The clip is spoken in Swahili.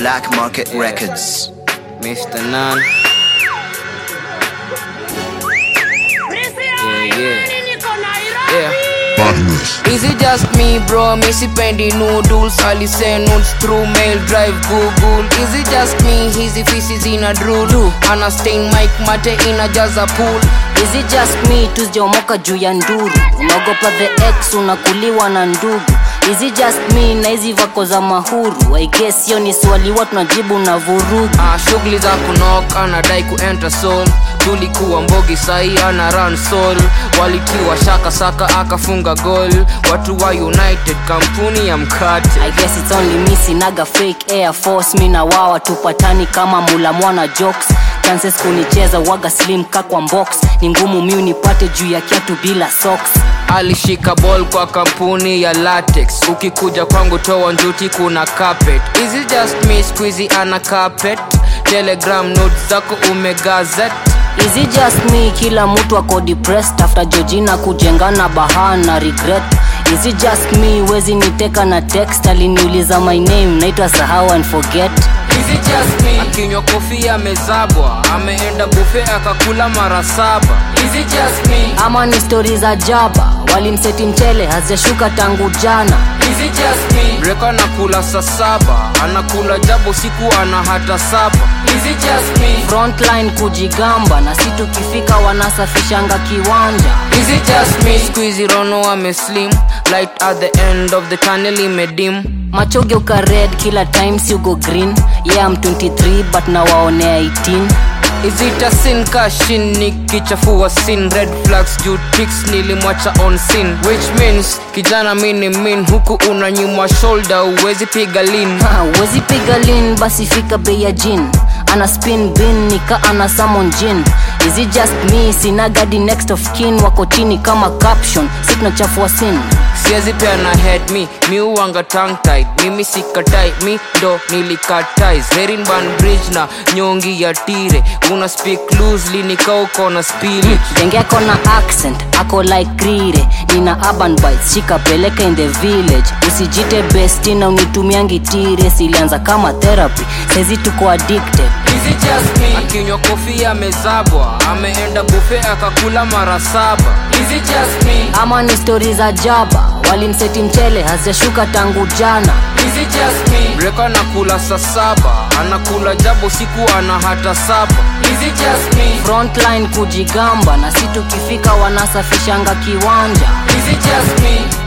Black Market Records. Mr. Nan. Yeah, yeah. Yeah. Is it just me bro, mi sipendi noodles Alise notes through mail drive google Is it just me, hizi fisi zina drool Ana stain mic mate inajaza pool Is it just me tuzijaomoka juu ya nduru unaogopa the ex unakuliwa na ndugu Is it just me na hizi vako za mahuru I guess hiyo ni swali wa tunajibu na vurugu ah, shughuli za kunok anadai kuenter soul tulikuwa mbogi sahi ana run soul walitiwa shaka saka akafunga gol watu wa united kampuni ya mkate I guess it's only me sinaga fake air force mi na wawa tupatani kama mula mwana jokes chances kunicheza waga slim kakwa box ni ngumu mi unipate juu ya kiatu bila socks alishika ball kwa kampuni ya latex ukikuja kwangu toa njuti kuna carpet is it just me squeezy ana carpet telegram notes zako umegazet Is it just me kila mtu ako depressed after Georgina kujengana bahana regret Is it just me wezi niteka na text aliniuliza my name naitwa sahau and forget Is it just me? akinywa kofi amezabwa ameenda bufe akakula mara saba Is it just me? ama ni stori za jaba walimseti mchele hazijashuka tangu jana Is it just me? Breka anakula saa saba anakula jabo siku ana hata saba Is it just me? frontline kujigamba na si tukifika wanasafishanga kiwanja Is it just me? Squeezy Rono ameslim Light at the end of the tunnel imedim machogeuka red kila time si ugo green yeah I'm 23 but nawaonea 18 Is it a sin kashin nikichafua sin red flags juu tricks nilimwacha on sin which means kijana mini min huku unanyuma shoulder uwezi piga lin Ha, huwezi piga lin basi fika bei ya jin ana spin bin nika ana samon jin is it just me sina gadi next of kin wako chini kama caption si tunachafua sin siwezi pea na head mi mi uwanga tongue tied mimi sikatai mi ndo nilikatai herin ban bridge na nyongi ya tire una speak loosely nikauko na spillage denge ako na accent ako like rire nina urban bites shikapeleka in the village usijite besti na unitumiangi tire silianza kama therapy saizi tuko addicted Is it just me? akinywa kofi amezabwa ameenda bufe akakula mara saba Is it just me? ama ni stori za jaba walimseti mchele hazijashuka tangu jana Is it just me? Breka anakula saa saba anakula jabo siku ana hata saba Is it just me? frontline kujigamba na si tukifika wanasafishanga kiwanja Is it just me?